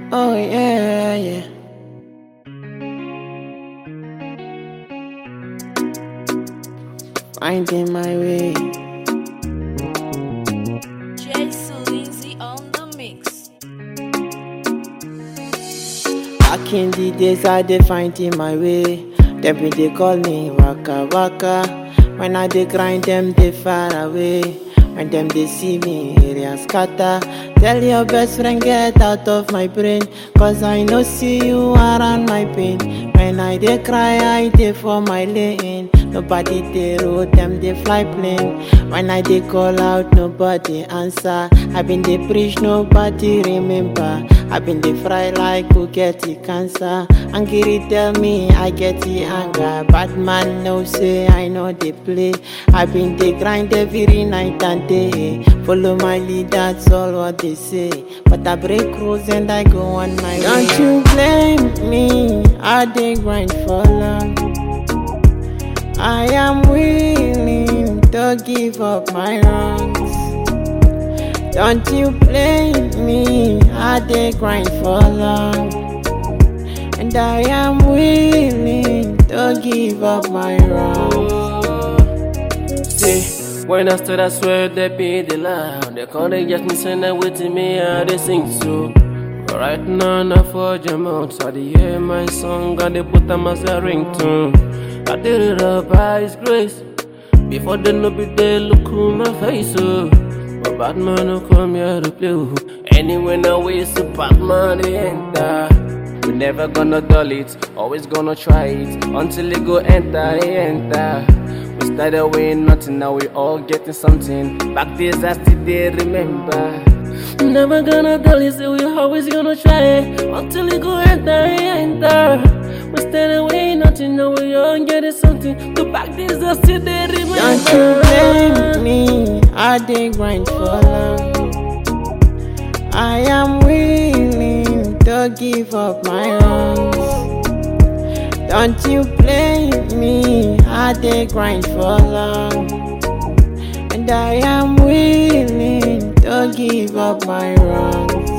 Oh yeah, yeah. Finding my way. Jason Lindsay on the mix. Back in the days, I did finding my way. Them be they call me waka waka. When I dey grind them, they far away. When them they see me, area scatter. Tell your best friend get out of my brain, cause I no see you around my pain. When I dey cry, I dey for my lane. Nobody dey road, them they fly plane. When I dey call out, nobody answer. I been dey preach, nobody remember. I been dey fry like who get the cancer. Angry tell me I get the anger. Bad man no say I know they play. I been dey grind every night and day. Follow my lead, that's all what they say. But I break rules and I go on my way. Don't you blame me? I dey grind for long. I am willing to give up my wrongs. Don't you blame me, I dey grind for long. And I am willing to give up my wrongs. See, when I stood, I swear they be the loud. They call they get me send them with me, how they sing so. But right now, not for jam out. I dey hear my song, and they put them as a ringtone. I did it up by His grace. Before they know be there, look who my face, oh. But bad man no come here to play, oh. Anyway, now we so bad man they enter. We never gonna dull it, always gonna try it until it go enter, it enter. We started with nothing, now we all getting something. Back days I still they remember. Never gonna dull it, so we always gonna try it until it go enter, it enter. We started with nothing, now we all getting something. The back days I still they remember. Don't you blame me, I dey grind for long. I am willing to give up my wrongs. Don't you blame me, I dey grind for long. And I am willing to give up my wrongs.